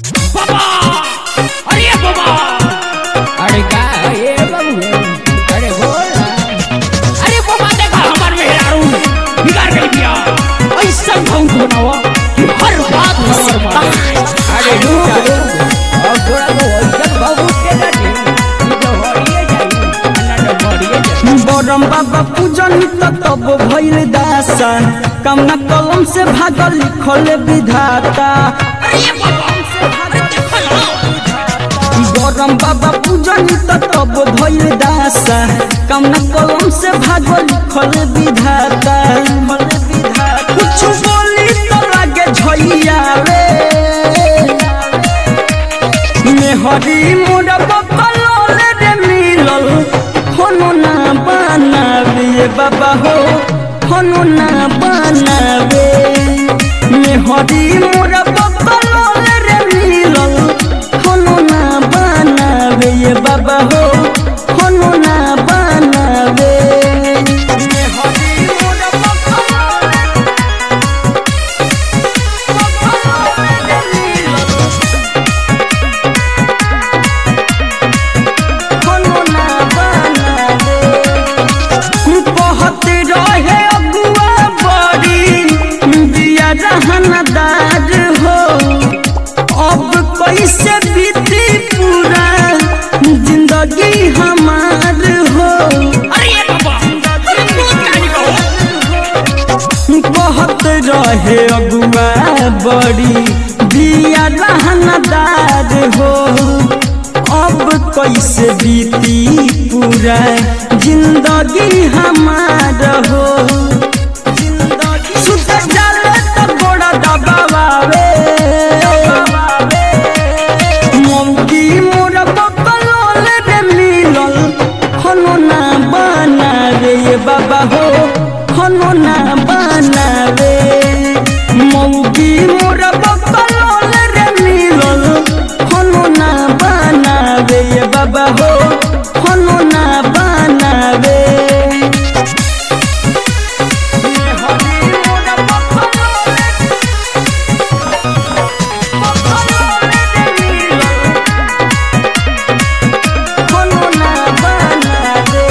बाबा अरे बाबा अरे का ये बाबू अरे बोल ना। अरे बाबा देखा हमार मेहरारू बिगाड़ गई बिया ऐसा बहुत बनावा कि हर बात नंबर मारे अरे रुक रुक अब थोड़ा तो वैसन बाबू के ना दी ई तो हरिए जाई अन्ना तो हरिए जाई बरम बाबा पूजन त तब भइल दासा कमना कलम से भागल लिखल विधाता अरे बाबा अरे देखा ना बरम बाबा पूजन त तब भइल दासा कमना कलम से भागल लिखल विधाता कुछ बोली तो लागे झइया रे मेहरी मोरा बकलोल रे मिलल होनो ना बनावे बाबा हो होनो ना बनावे मेहरी मोरा बकलोल रे मिलल होनो ना बनावे ये बाबा हो होनो ना बनावे मेहरी मोरा बकलोल बकलोल रे मिलल कोनो ना बनावे कहत रहे अगुआ बड़ी दिया रहनदार हो अब कैसे बीती पूरा जिंदगी हमार हो अरे बाबा अरे बहुत कहानी कहो कहत रहे अगुआ बड़ी दिया रहनदार हो अब कैसे बीती पूरा जिंदगी हमार हो सुत चले तो गोड़ा दबावे मौकी मोर बकलोल रे मिलल खनो ना बनावे ये बाबा हो खनो ना बनावे मौकी मोर बकलोल रे मिलल खनो ना बनावे ये बाबा हो खनो ना बनावे हरी मोर बकलोल बकलोल रे मिलल कोनो ना बनावे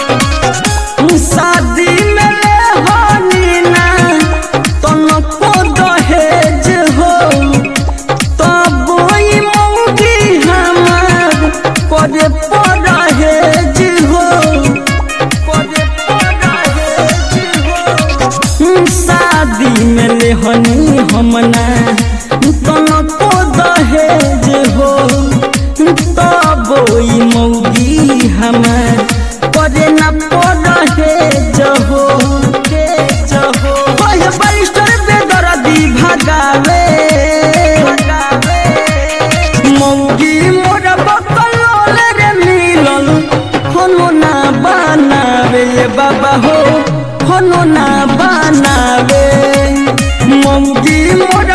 शादी में ले होनी ना तनको दहेज हो तब ई मौगी हमार करे परहेज हो करे परहेज हो शादी में ले हनी हमना तनको दहेज हो तब ई मौगी हमार करे न परहेज हो हेज हो ओहे बरिस्टर बेदर्दी भगावे मौगी मोर बकलोल रे मिलल कोनो ना बनावे ये बाबा हो कोनो ना बनावे मौगी मोर